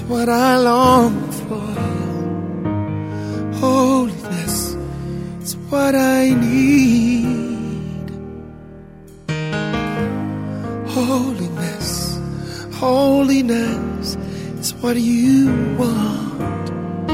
what I long for. Holiness is what I need. Holiness, holiness is what you want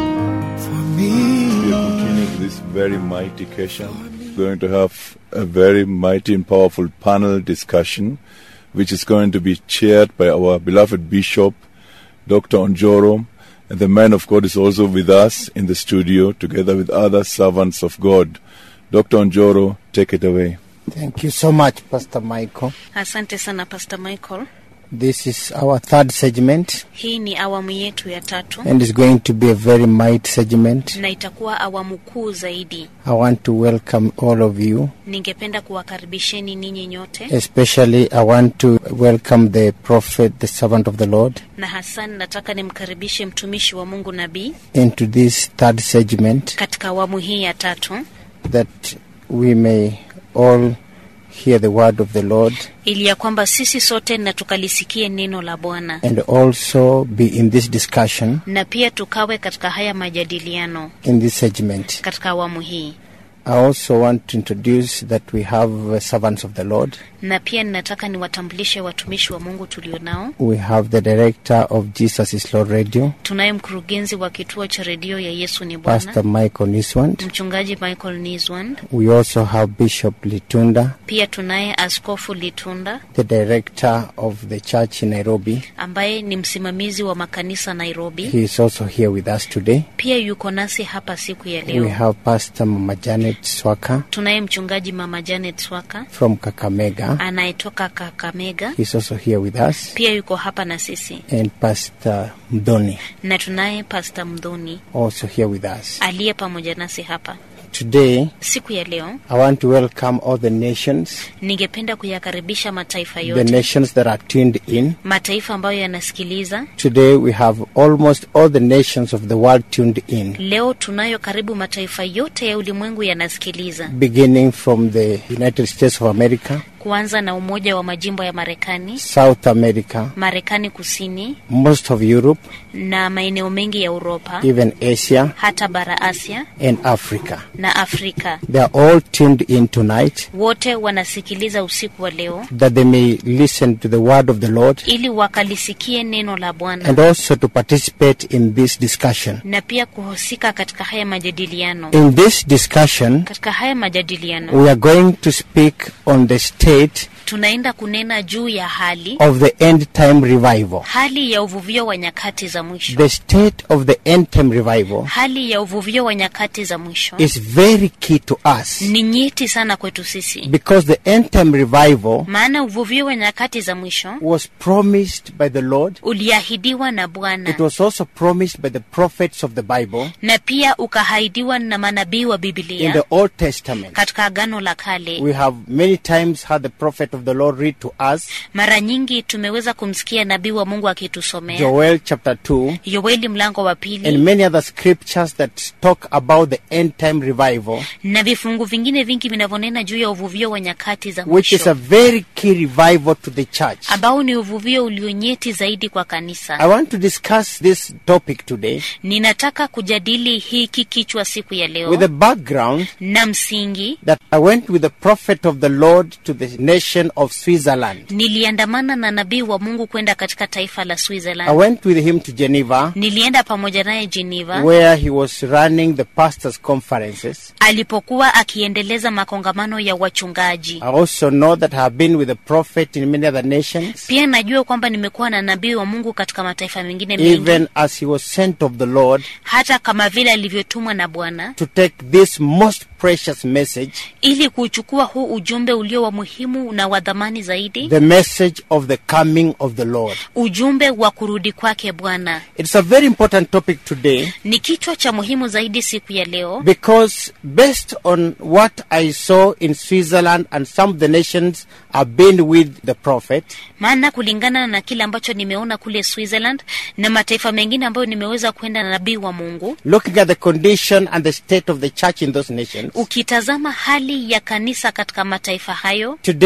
for We me. are continuing this very mighty occasion. Going to have a very mighty and powerful panel discussion, which is going to be chaired by our beloved Bishop, Dr. Onjoro. And the man of God is also with us in the studio, together with other servants of God. Dr. Onjoro, take it away. Thank you so much, Pastor Michael. Asante sana Pastor Michael. This is our third segment, Hii ni awamu yetu ya tatu and it's going to be a very mighty segment. na itakuwa awamu kuu zaidi. I want to welcome all of you. Ningependa kuwakaribisheni ninyi nyote, Especially, I want to welcome the prophet, the servant of the Lord, na hasa nataka nimkaribishe mtumishi wa Mungu nabii into this third segment katika awamu hii ya tatu, that we may all hear the word of the Lord ili ya kwamba sisi sote na tukalisikie neno la Bwana and also be in this discussion na pia tukawe katika haya majadiliano in this segment. katika awamu hii. I also want to introduce that we have uh, servants of the Lord. Na pia ninataka niwatambulishe watumishi wa Mungu tulionao. We have the director of Jesus is Lord Radio, Tunaye mkurugenzi wa kituo cha redio ya Yesu ni Bwana, Pastor Michael Niswand. mchungaji Michael Niswand. We also have Bishop Litunda, Pia tunaye Askofu Litunda the director of the church in Nairobi. ambaye ni msimamizi wa makanisa Nairobi. He is also here with us today. Pia yuko nasi hapa siku ya We leo. have Pastor Mama Janet Swaka Tunaye mchungaji Mama Janet Swaka from Kakamega. anayetoka Kakamega, He's also here with us. pia yuko hapa na sisi, And Pastor Mdoni na tunaye Pasta Mdhoni also here with us. aliye pamoja nasi hapa Today, siku ya leo. I want to welcome all the nations, Ningependa kuyakaribisha mataifa the yote, nations that are tuned in. mataifa ambayo yanasikiliza Today, we have almost all the nations of the world tuned in. leo. Tunayo karibu mataifa yote ya ulimwengu yanasikiliza, beginning from the United States of America, kuanza na Umoja wa Majimbo ya Marekani, South America, Marekani Kusini most of Europe, na maeneo mengi ya Uropa, even Asia, hata bara Asia and Africa. na Afrika. They are all tuned in tonight Wote wanasikiliza usiku wa leo that they may listen to the word of the Lord ili wakalisikie neno la Bwana and also to participate in this discussion. na pia kuhusika katika haya majadiliano. In this discussion, Katika haya majadiliano we are going to speak on the state tunaenda kunena juu ya hali of the end time revival. hali ya uvuvio wa nyakati za mwisho. The state of the end time revival Hali ya uvuvio wa nyakati za mwisho is very key to us ni nyeti sana kwetu sisi, because the end time revival maana uvuvio wa nyakati za mwisho was promised by the Lord. uliahidiwa na It Bwana was also promised by the prophets of the Bible na pia ukahaidiwa na manabii wa in the Biblia Old Testament. katika Agano la Kale. We have many times had the prophet of the Lord read to us Mara nyingi tumeweza kumsikia nabii wa Mungu akitusomea Joel chapter 2 Yoeli mlango wa and pili many other scriptures that talk about the end time revival, na vifungu vingine vingi vinavyonena juu ya uvuvio wa nyakati za which is a mwisho very key revival to the church. ambao ni uvuvio ulionyeti zaidi kwa I kanisa. want to discuss this topic today Ninataka kujadili hiki kichwa siku ya with a leo background na msingi. that I went with the prophet of the Lord to the nation of Switzerland. Niliandamana na nabii wa Mungu kwenda katika taifa la I Switzerland. went with him to Geneva Nilienda pamoja naye Geneva where he was running the pastors' conferences. alipokuwa akiendeleza makongamano ya wachungaji. I also know that I have been with the prophet in many other nations, Pia najua kwamba nimekuwa na nabii wa Mungu katika mataifa mengine mengi, even as he was sent of the Lord hata kama vile alivyotumwa na Bwana to take this most precious message, ili kuchukua huu ujumbe ulio wa muhimu na wa dhamani zaidi, the message of the coming of the Lord. ujumbe wa kurudi kwake Bwana. It's a very important topic today Ni kichwa cha muhimu zaidi siku ya leo, because based on what I saw in Switzerland and some of the nations I've been with the prophet, maana kulingana na kile ambacho nimeona kule Switzerland na mataifa mengine ambayo nimeweza kwenda na nabii wa Mungu, looking at the condition and the state of the church in those nations, ukitazama hali ya kanisa katika mataifa hayo, today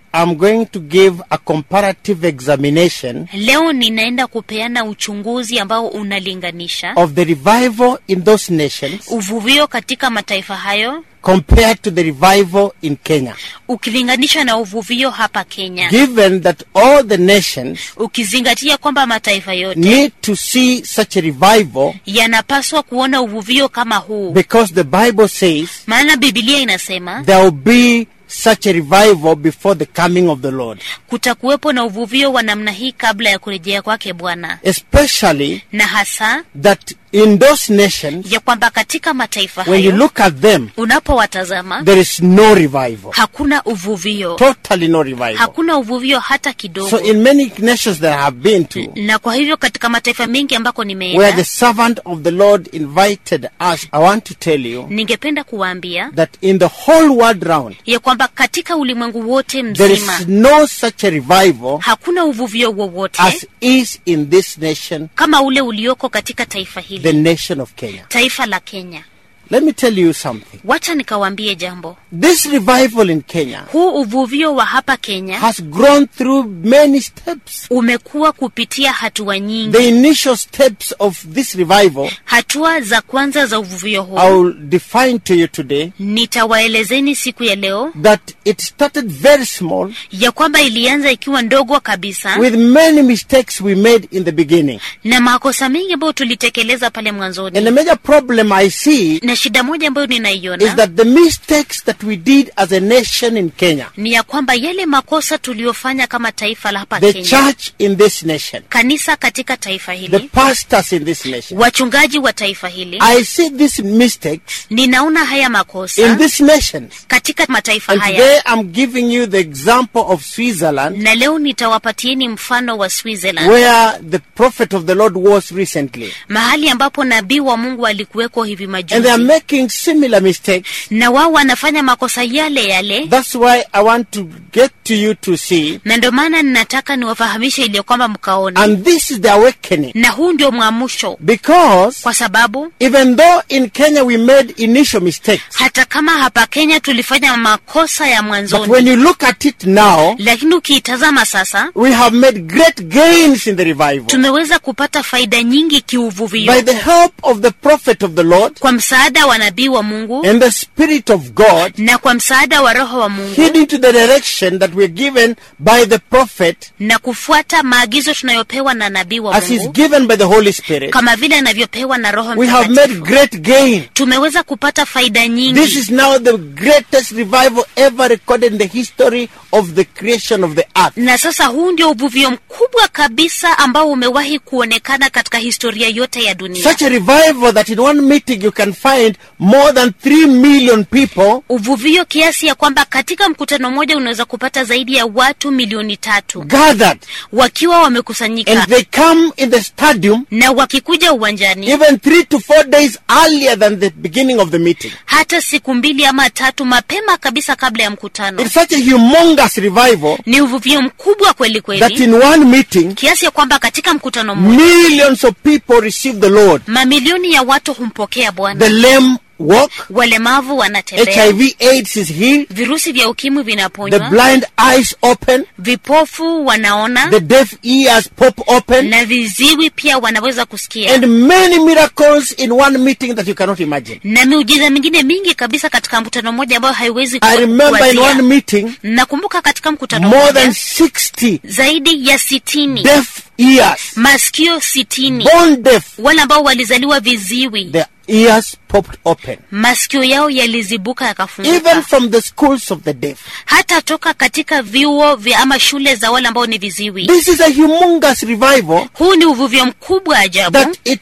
I'm going to give a comparative examination leo ninaenda kupeana uchunguzi ambao unalinganisha of the revival in those nations uvuvio katika mataifa hayo compared to the revival in Kenya. ukilinganisha na uvuvio hapa kenya Given that all the nations ukizingatia kwamba mataifa yote need to see such a revival yanapaswa kuona uvuvio kama huu because the Bible says maana bibilia inasema there will be such a revival before the coming of the Lord. kutakuwepo na uvuvio wa namna hii kabla ya kurejea kwake bwana Especially na hasa that in those nations, ya kwamba katika mataifa when you hayo look at them, unapowatazama there is no revival. hakuna uvuvio Totally no revival. hakuna uvuvio hata kidogo So in many nations that I have been to, na kwa hivyo katika mataifa mengi ambako where the nimeenda servant of the Lord invited us, I want to tell you ningependa kuwaambia that in the whole world round, ya kwamba katika ulimwengu wote there mzima is no such a revival hakuna uvuvio wowote as is in this nation, kama ule ulioko katika taifa the hili nation of Kenya. taifa la kenya Let me tell you something. wacha nikawaambie jambo This revival in Kenya huu uvuvio wa hapa kenya has grown through many steps. umekuwa kupitia hatua nyingi The initial steps of this revival, hatua za kwanza za uvuvio I huu will define to you today nitawaelezeni siku ya leo that it started very small ya kwamba ilianza ikiwa ndogo kabisa with many mistakes we made in the beginning. na makosa mengi ambayo tulitekeleza pale And the mwanzoni major problem I see na shida moja ambayo is ninaiona that the mistakes that we did as a nation in Kenya, ni ya kwamba yale makosa tuliyofanya kama taifa la hapa the Kenya, church in this nation, kanisa katika taifa the hili, pastors in this nation, wachungaji wa taifa hili, I see these mistakes ninaona haya makosa in these nations. katika mataifa And haya, today I'm giving you the example of Switzerland, na leo nitawapatieni mfano wa Switzerland, where the prophet of the Lord was recently. mahali ambapo nabii wa Mungu alikuweko hivi And they are majuzi, making similar mistakes. na wao wanafanya makosa yale yale, That's why I want to get to you to see. na ndio maana ninataka niwafahamishe ili kwamba mkaone, And this is the awakening. na huu ndio mwamusho, Because kwa sababu even though in Kenya we made initial mistakes, hata kama hapa Kenya tulifanya makosa ya but when mwanzoni, you look at it now, lakini ukiitazama sasa we have made great gains in the revival. tumeweza kupata faida nyingi By kiuvuvio the help of the prophet of the Lord kwa msaada wa nabii wa Mungu and the Spirit of God, na kwa msaada wa Roho wa Mungu heeding to the direction that we're given by the prophet na kufuata maagizo tunayopewa na nabii wa as is Mungu given by the Holy Spirit, kama vile anavyopewa na Roho we have made Mtakatifu. great gain. Tumeweza kupata faida This nyingi. is now the greatest revival ever recorded in the history of the creation of the earth. Na sasa huu ndio uvuvio mkubwa kabisa ambao umewahi kuonekana katika historia yote ya dunia. Such a revival that in one meeting you can find more than 3 million people Uvuvio kiasi ya kwamba katika mkutano mmoja unaweza kupata zaidi ya watu milioni tatu gathered wakiwa wamekusanyika and they come in the stadium na wakikuja uwanjani even three to four days earlier than the beginning of the meeting. hata siku mbili ama tatu mapema kabisa kabla ya mkutano. It's such a humongous revival Ni uvuvio mkubwa kweli that kweli, in one meeting, kiasi ya kwamba katika mkutano mmoja millions of people receive the Lord. mamilioni ya watu humpokea The Bwana, lame walk, walemavu wanatembea, HIV AIDS is healed, virusi vya ukimwi the vinaponywa, blind eyes open, vipofu wanaona the deaf ears pop open, na viziwi pia wanaweza kusikia and many miracles in one meeting that you cannot imagine. na miujiza mingine mingi kabisa katika mkutano mmoja ambayo haiwezi I remember in kuwazia. one meeting, Nakumbuka katika mkutano more mmoja than 60 zaidi ya sitini deaf ears, masikio sitini born deaf, wale ambao walizaliwa viziwi their ears popped open. masikio yao yalizibuka yakafunguka Even from the schools of the deaf. hata toka katika vyuo vya ama shule za wale ambao ni viziwi This is a humongous revival huu ni uvuvio mkubwa ajabu that it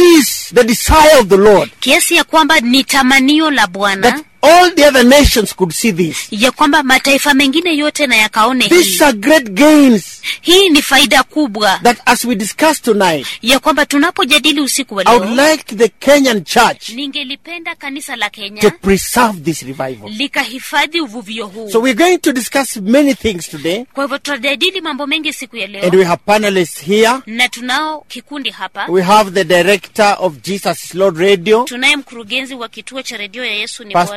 is the desire of the Lord kiasi ya kwamba ni tamanio la bwana that all the other nations could see this. ya kwamba mataifa mengine yote na yakaone These hii are great gains hii ni faida kubwa that as we discuss tonight, ya kwamba tunapojadili usiku wa I would leo like the Kenyan church ningelipenda kanisa la to kenya preserve this revival. likahifadhi uvuvio huu So we're going to discuss many things today, kwa hivyo tutajadili mambo mengi siku ya and leo we have panelists here. na tunao kikundi hapa We have the director of Jesus is Lord Radio, tunaye mkurugenzi wa kituo cha redio ya yesu ni Pastor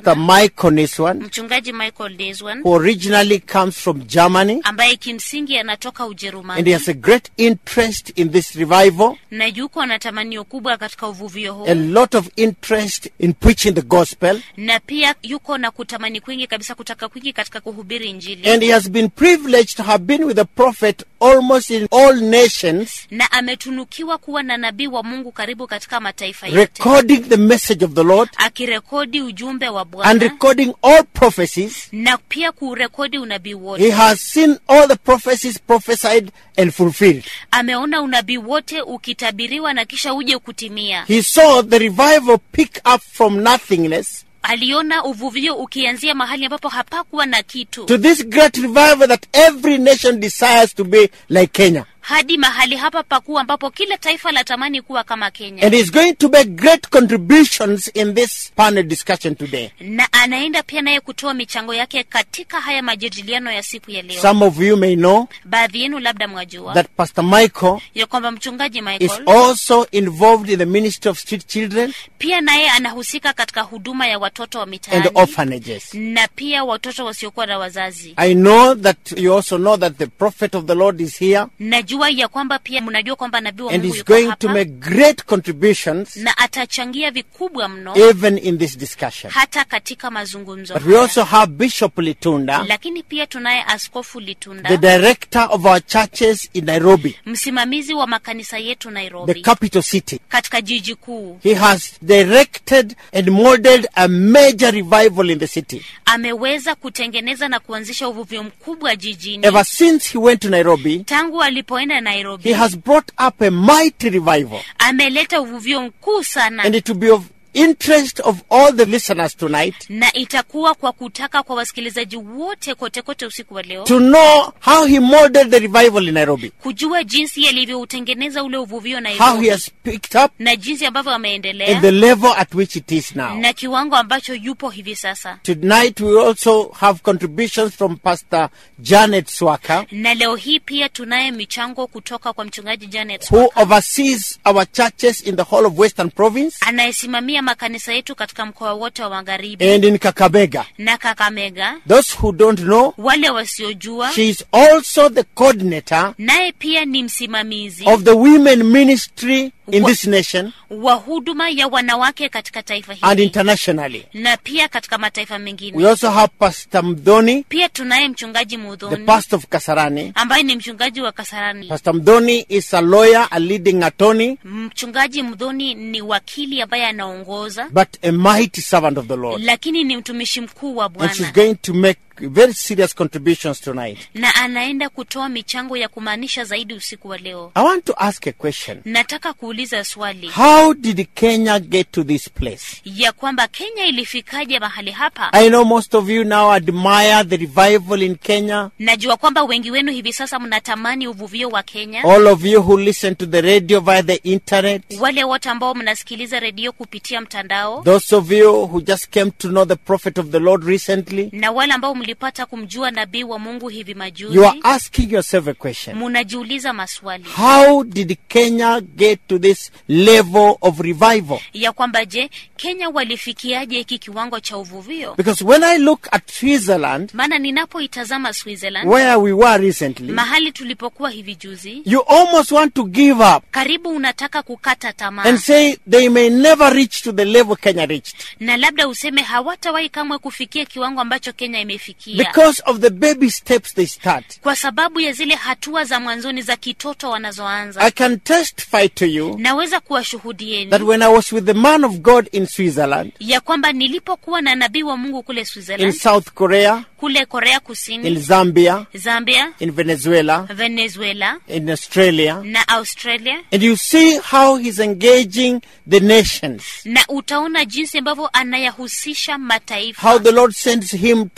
Pastor Michael Niswan, mchungaji Michael Deswan who originally comes from Germany, ambaye kimsingi anatoka and he Ujerumani has a great interest in this revival, na yuko na tamanio kubwa katika uvuvio huu a lot of interest in preaching the gospel, na pia yuko na kutamani kwingi kabisa kutaka kwingi katika kuhubiri Injili and he has been privileged to have been with the prophet almost in all nations, na ametunukiwa kuwa na nabii wa Mungu karibu katika mataifa yote recording the message of the Lord akirekodi ujumbe wa and Bwana recording all prophecies. na pia kurekodi unabii He wote. has seen all the prophecies prophesied and fulfilled. Ameona unabii wote ukitabiriwa na kisha uje kutimia. He saw the revival pick up from nothingness Aliona uvuvio ukianzia mahali ambapo hapakuwa na kitu to this great revival that every nation desires to be like Kenya. hadi mahali hapa pakuu ambapo kila taifa latamani kuwa kama Kenya. And he's going to make great contributions in this panel discussion today. na anaenda pia naye kutoa michango yake katika haya majadiliano ya siku ya leo. Some of you may know Baadhi yenu labda mwajua that Pastor Michael ya kwamba mchungaji is Michael also involved in the ministry of street children pia naye anahusika katika huduma ya watoto wa and mitaani orphanages. na pia watoto wasiokuwa na wazazi. I know that you also know that the prophet of the Lord is here Najua ya kwamba pia mnajua kwamba nabii wa and Mungu is yuko going to hapa make great contributions na atachangia vikubwa mno even in this discussion. hata katika mazungumzo But we haya. also have Bishop Litunda, Lakini pia tunaye Askofu the Litunda, director of our churches in Nairobi, msimamizi wa makanisa yetu the Nairobi, capital city. katika jiji kuu. He has directed and modeled a major revival in the city. Ameweza kutengeneza na kuanzisha uvuvio mkubwa jijini. Ever since he went to Nairobi, Tangu alipoenda he Nairobi, has brought up a mighty revival. ameleta uvuvio mkuu sana And it will be of interest of all the listeners tonight na itakuwa kwa kutaka kwa wasikilizaji wote kote kote usiku wa leo to know how he modeled the revival in Nairobi, kujua jinsi alivyoutengeneza ule uvuvio how he Nairobi has picked up, na jinsi ambavyo and ameendelea the level at which it is now. na kiwango ambacho yupo hivi sasa. Tonight we also have contributions from Pastor Janet Swaka, Na leo hii pia tunaye michango kutoka kwa mchungaji Janet who Swaka, oversees our churches in the whole of Western Province anayesimamia makanisa yetu katika mkoa wote wa magharibi and in Kakamega. na Kakamega. Those who don't know, Wale wasiojua, she is also the coordinator naye pia ni msimamizi of the women ministry in Wa- this nation wa huduma ya wanawake katika taifa and hili internationally. na pia katika mataifa We mengine. also have Pastor Mdoni, Pia tunaye mchungaji the Mudhoni pastor of Kasarani. ambaye ni mchungaji wa Kasarani. Pastor Mdoni is a lawyer, a leading attorney, Mchungaji Mdhoni ni wakili ambaye anaongoza, but a mighty servant of the Lord. lakini ni mtumishi mkuu wa And she's Bwana going to make very serious contributions tonight. na anaenda kutoa michango ya kumaanisha zaidi usiku wa leo. I want to ask a question. Nataka kuuliza swali How did Kenya get to this place? ya kwamba Kenya ilifikaje mahali hapa? I know most of you now admire the revival in Kenya. Najua kwamba wengi wenu hivi sasa mnatamani uvuvio wa Kenya, All of you who listen to the radio via the internet. wale wote ambao mnasikiliza redio kupitia mtandao Those of you who just came to know the prophet of the Lord recently. na wale ambao mlipata kumjua nabii wa Mungu hivi majuzi, You are asking yourself a question. munajiuliza maswali How did Kenya get to this level of revival? ya kwamba je, Kenya walifikiaje hiki kiwango cha uvuvio? Because when I look at Switzerland, Maana ninapoitazama Switzerland, where we were recently, mahali tulipokuwa hivi juzi, you almost want to give up karibu unataka kukata tamaa and say they may never reach to the level Kenya reached na labda useme hawatawahi kamwe kufikia kiwango ambacho Kenya imefikia because of the baby steps they start. kwa sababu ya zile hatua za mwanzoni za kitoto wanazoanza. I can testify to you Naweza kuwashuhudieni that when I was with the man of God in Switzerland, ya kwamba nilipokuwa na nabii wa Mungu kule in Switzerland, South Korea, kule Korea in Kusini, Zambia, Zambia, in Venezuela, Venezuela in Australia, na Australia, and you see how he's engaging the nations. na utaona jinsi ambavyo anayahusisha mataifa, How the Lord sends him to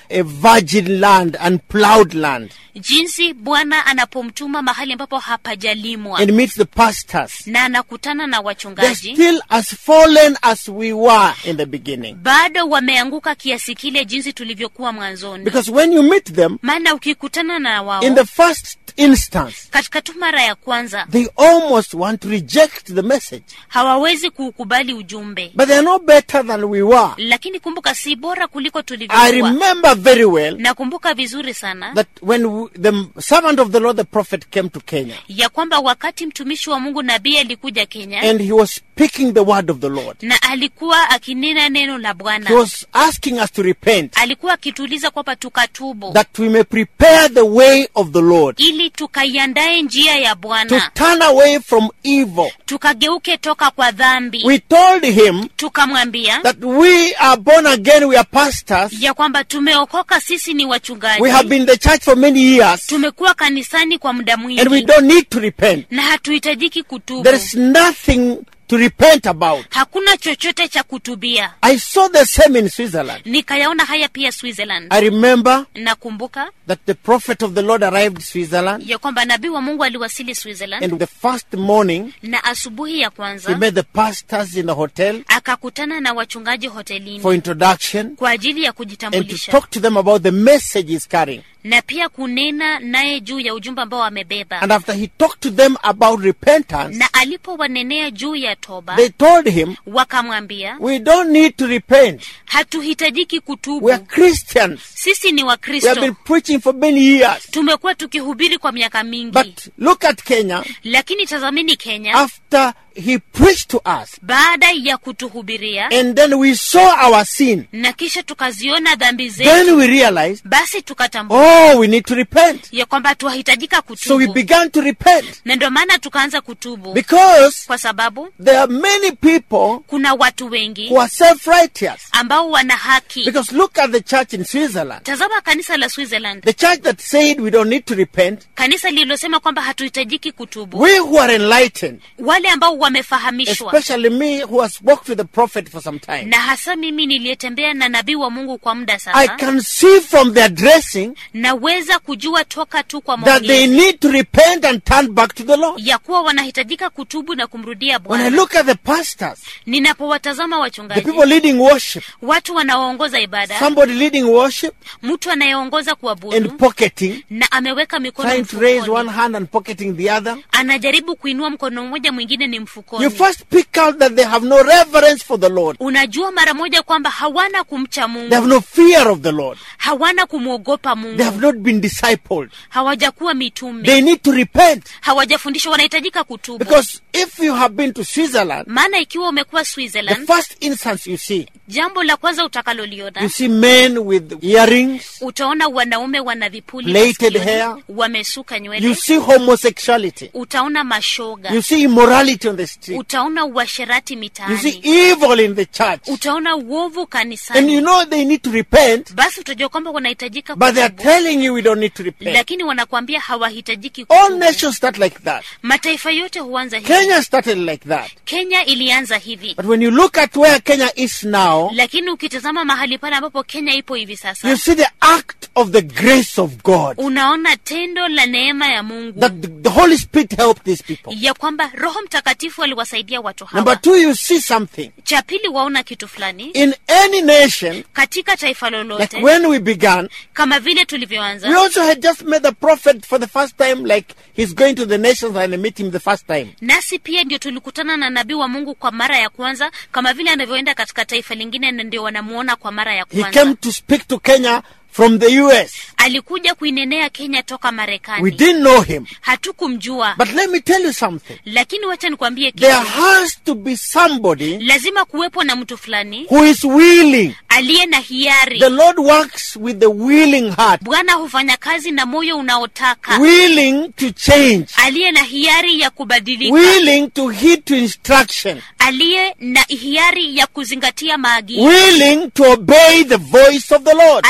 a virgin land and plowed land jinsi bwana anapomtuma mahali ambapo hapajalimwa and meets the pastors. na anakutana na They're wachungaji still as fallen as we were in the beginning. bado wameanguka kiasi kile jinsi tulivyokuwa mwanzoni Because when you meet them, maana ukikutana na wao in the first instance, katika tu mara ya kwanza they almost want to reject the message. hawawezi kuukubali ujumbe But they're no better than we were. lakini kumbuka si bora kuliko I tulivyokuwa remember very well nakumbuka vizuri sana that when w- the servant of the Lord, the prophet, came to Kenya ya kwamba wakati mtumishi wa mungu nabii alikuja kenya and he was speaking the word of the Lord, na alikuwa akinena neno la he bwana was asking us to repent alikuwa akituuliza kwamba tukatubu that we may prepare the way of the Lord, ili tukaiandae njia ya to bwana turn away from evil. tukageuke toka kwa dhambi We told him tukamwambia that we are born again, we are pastors, ya kwamba tumeokoka sisi ni wachungaji we have been in the church for many years, tumekuwa kanisani kwa muda and we mwingi don't need to repent. na hatuhitajiki kutubu There is nothing to repent about. hakuna chochote cha kutubia I saw the same in Switzerland. nikayaona haya pia switzerland I remember nakumbuka that the prophet of the Lord arrived in Switzerland, ya kwamba nabii wa mungu aliwasili switzerland and the first morning na asubuhi ya he kwanza met the pastors in the hotel akakutana na wachungaji hotelini for introduction kwa ajili ya and to kujitambulisha talk to them about the message he's carrying. na pia kunena naye juu ya ujumbe ambao amebeba And after he talked to them about repentance, na alipowanenea juu ya toba they told him, wakamwambia We don't need to repent. hatuhitajiki kutubu We are Christians. sisi ni We have been wakristo preaching for many years. tumekuwa tukihubiri kwa miaka mingi But look at Kenya. lakini tazamini kenya After he preached to us, baada ya kutuhubiria and then we saw our sin, na kisha tukaziona dhambi then zetu we realized, basi tukatambua oh, we need to repent. ya kwamba tuwahitajika So we kutubu began to repent na ndio maana tukaanza kutubu because kwa sababu there are many people kuna watu wengi who are self-righteous. ambao wana haki Because look at the church in Switzerland. tazama kanisa la switzerland The church that said we don't need to repent, kanisa lililosema kwamba hatuhitajiki kutubu we who are enlightened, wale ambao wamefahamishwa especially me who has walked with the prophet for some time, na hasa mimi niliyetembea na nabii wa mungu kwa muda I sasa can see from their dressing naweza kujua toka tu kwa that they maongezi need to repent and turn back to the Lord. ya kuwa wanahitajika kutubu na kumrudia When I bwana look at the pastors, ninapowatazama the wachungaji people leading worship, watu wanaoongoza ibada somebody leading worship mtu anayeongoza and kuabudu pocketing, na ameweka mikono trying to raise one mfukoni hand and pocketing the other. anajaribu kuinua mkono mmoja mwingine ni You mfukoni first pick out that they have no reverence for the Lord. unajua mara moja kwamba hawana kumcha They have mungu no fear of the Lord. hawana kumwogopa They have mungu not been discipled. hawajakuwa They mitume need to repent. hawajafundishwa wanahitajika kutubu Because if you have been to Switzerland, maana ikiwa umekuwa the switzerland first instance you see, jambo la kwanza you utakaloliona see men with earrings, utaona wanaume wana vipuli Plaited masikioni, hair. wamesuka you nywele see homosexuality, utaona mashoga you see immorality on the street, utaona uasherati you see mitaani evil in the church. utaona uovu And you kanisani know they need to repent, basi utajua kwamba wanahitajika but they are kutubu telling you we don't need to repent. lakini wanakwambia hawahitajiki All kutubu. nations start like that. mataifa yote huanza hivi Kenya started like that. kenya ilianza hivi But when you look at where Kenya is now, lakini ukitazama mahali pale ambapo kenya ipo hivi you sasa see the act of the grace of God. unaona tendo la neema ya mungu That the, the Holy Spirit helped these people. ya kwamba roho mtakatifu aliwasaidia watu Number hawa two, you see something. cha pili waona kitu fulani In any nation, katika taifa like lolote when we began, kama vile we tulivyoanza also had just met the prophet for the first time, like he's going to the nations and I meet him the first time. nasi pia ndio tulikutana na nabii wa mungu kwa mara ya kwanza kama vile anavyoenda katika taifa lingine na ndio wanamuona kwa mara ya He kwanza came to speak to Kenya from the US. alikuja kuinenea kenya toka We marekani didn't know him. hatukumjua But let me tell you something. lakini wacha nikwambie There kitu has to be somebody lazima kuwepo na mtu fulani who is willing. aliye na hiari The Lord works with the willing heart, bwana hufanya kazi na moyo unaotaka willing to change, aliye na hiari ya kubadilika willing to heed to instruction, aliye na hiari ya kuzingatia maagizo willing to obey the voice of the Lord. aliye na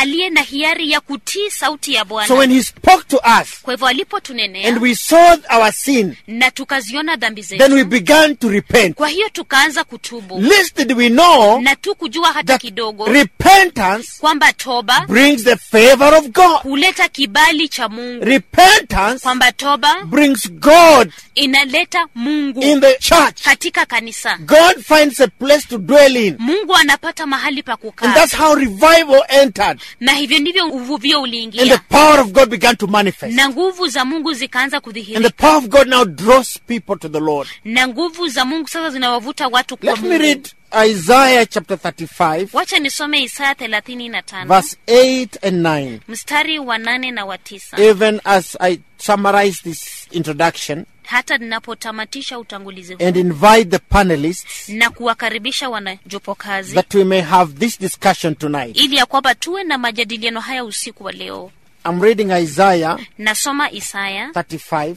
hiari ya kutii sauti ya bwana So when he spoke to us kwa hivyo alipotunenea and we saw our sin, na tukaziona dhambi then we zetu began to repent. kwa hiyo tukaanza kutubu Least did we know na tu kujua hata that kidogo repentance kwamba toba brings the favor of God. huleta kibali cha mungu Repentance kwamba toba brings God inaleta mungu in the church. katika kanisa God finds a place to dwell in. mungu anapata mahali pa And kukaa that's how revival entered. na hivyo ndivyo uvuvio And the uliingia power of God began to manifest. na nguvu za mungu zikaanza And the kudhihirika power of God now draws people to the Lord. na nguvu za mungu sasa zinawavuta watu kwa Let me mungu read Isaiah chapter 35, wacha nisome isaya thelathini na tano verse 8 and 9. mstari wa nane na wa tisa Even as I summarize this introduction hata ninapotamatisha utangulizi huu and invite the panelists na kuwakaribisha wanajopo kazi that we may have this discussion tonight. ili ya kwamba tuwe na majadiliano haya usiku wa leo I'm reading Isaiah nasoma isaya 35,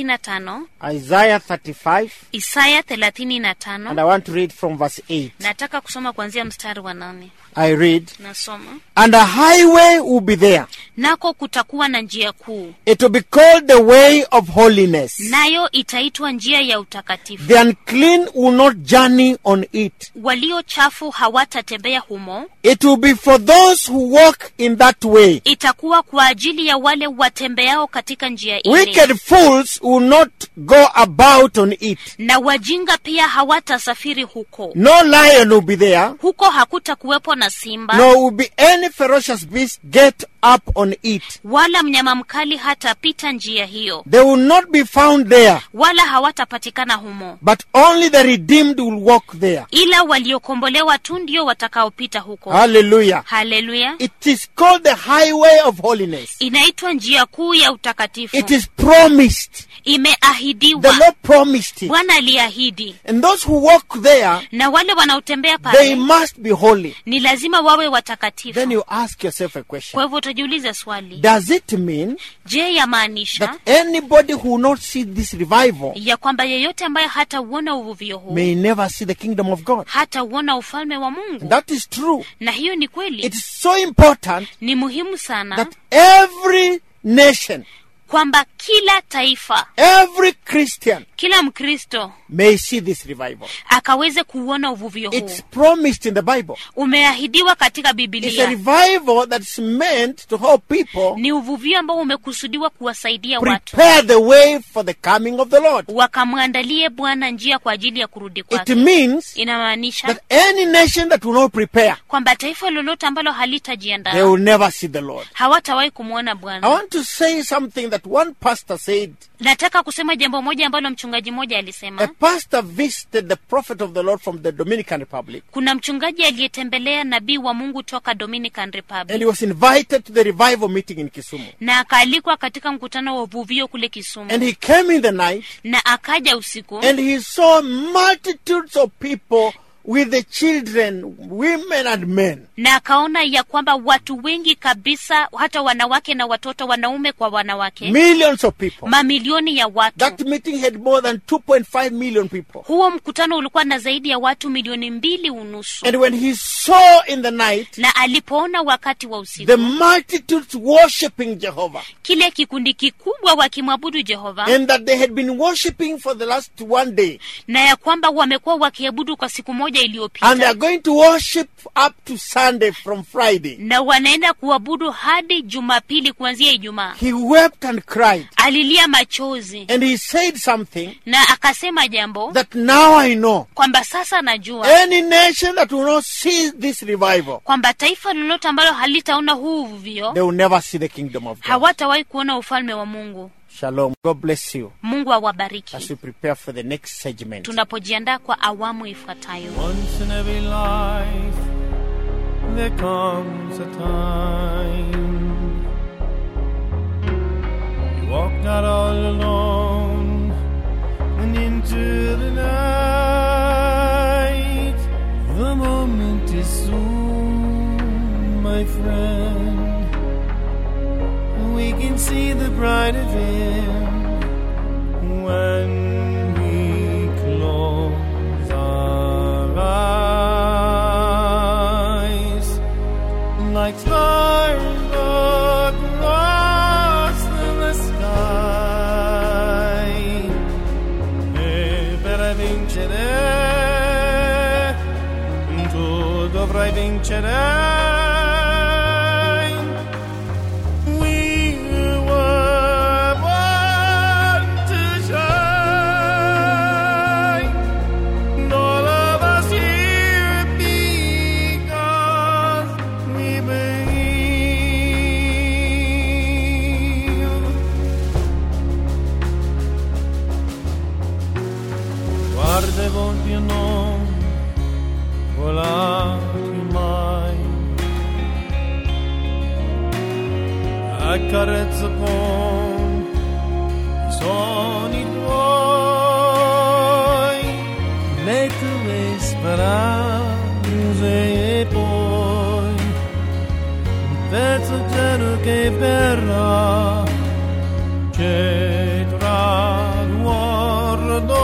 35 Isaiah 35, isaya and 35 I want to read from verse 8. nataka kusoma kuanzia mstari wa nane I read, nasoma And a highway will be there. nako kutakuwa na njia kuu It will be called the way of holiness. nayo itaitwa njia ya utakatifu The unclean will not journey on it. walio chafu hawatatembea humo It will be for those who walk in that way. itakuwa kwa ajili ya wale watembeao katika njia ile Wicked fools will not go about on it. na wajinga pia hawatasafiri huko No lion will be there, huko hakutakuwepo na simba nor will be any ferocious beast get up on it. wala mnyama mkali hatapita njia hiyo They will not be found there, wala hawatapatikana humo but only the redeemed will walk there. ila waliokombolewa tu ndio watakaopita huko Hallelujah. haleluya It is called the highway of holiness. inaitwa njia kuu ya utakatifu It is promised. The imeahidiwa Lord promised it. bwana aliahidi And those who walk there, na wale wanaotembea they pale must be holy. ni lazima wawe watakatifu Then you ask yourself a question. kwa hivyo utajiuliza swali Does it mean je yamaanisha that anybody who will not see this revival ya kwamba yeyote ambaye hatauona uvuvio huu may never see the kingdom of God? hatauona ufalme wa mungu That is true. na hiyo ni kweli It is so important ni muhimu sana that every nation, kwamba kila taifa every Christian kila mkristo may see this revival. akaweze kuuona uvuvio huu It's promised in the Bible. umeahidiwa katika It's a bibilia revival that's meant to help people ni uvuvio ambao umekusudiwa kuwasaidia watu prepare the way for the coming of the Lord. wakamwandalie bwana njia kwa ajili ya kurudi It kwake means inamaanisha that any nation that will not prepare, kwamba taifa lolote ambalo they halitajiandaa will never see the Lord. hawatawahi kumwona I bwana want to say something that one pastor said. nataka kusema jambo moja ambalo mchungaji mmoja A alisema pastor visited the prophet of the Lord from the Dominican Republic kuna mchungaji aliyetembelea nabii wa mungu toka dominican and he republic was invited to the revival meeting in Kisumu. na akaalikwa katika mkutano wa uvuvio kule kisumu And he came in the night na akaja usiku and he saw multitudes of people with the children, women and men. na akaona ya kwamba watu wengi kabisa hata wanawake na watoto wanaume kwa wanawake Millions of people. mamilioni ya watu That meeting had more than 2.5 million people. huo mkutano ulikuwa na zaidi ya watu milioni mbili unusu And when he saw in the night na alipoona wakati wa usiku the multitudes worshiping Jehovah kile kikundi kikubwa wakimwabudu jehova and that they had been worshiping for the last one day na ya kwamba wamekuwa wakiabudu kwa siku moja and they iliyopita are going to worship up to Sunday from Friday. na wanaenda kuabudu hadi jumapili kuanzia ijumaa He wept and cried alilia machozi and he said something na akasema jambo that now I know. kwamba sasa najua Any nation that will not see this revival, kwamba taifa lolote ambalo halitaona huu uvuvio they will never see the kingdom of God. hawatawahi kuona ufalme wa mungu Shalom. God bless you mungu awabariki as we prepare for the next segment. tunapojiandaa kwa awamu ifuatayo Once in every life, there comes a time you walk not all alone and into the night. The moment is soon, my friend. We can see the bright of Him when we close our eyes like stars vincerai. We were born to shine. And all of us here because we believe. Guarda i volti e non volati mai. Accarezza con i suoni tuoi, le tue speranze e poi un pezzo cielo che verrà c'è tra guardo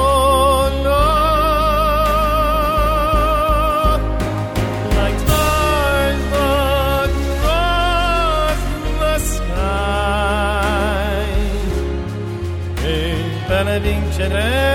like stars that cross the sky e per vincere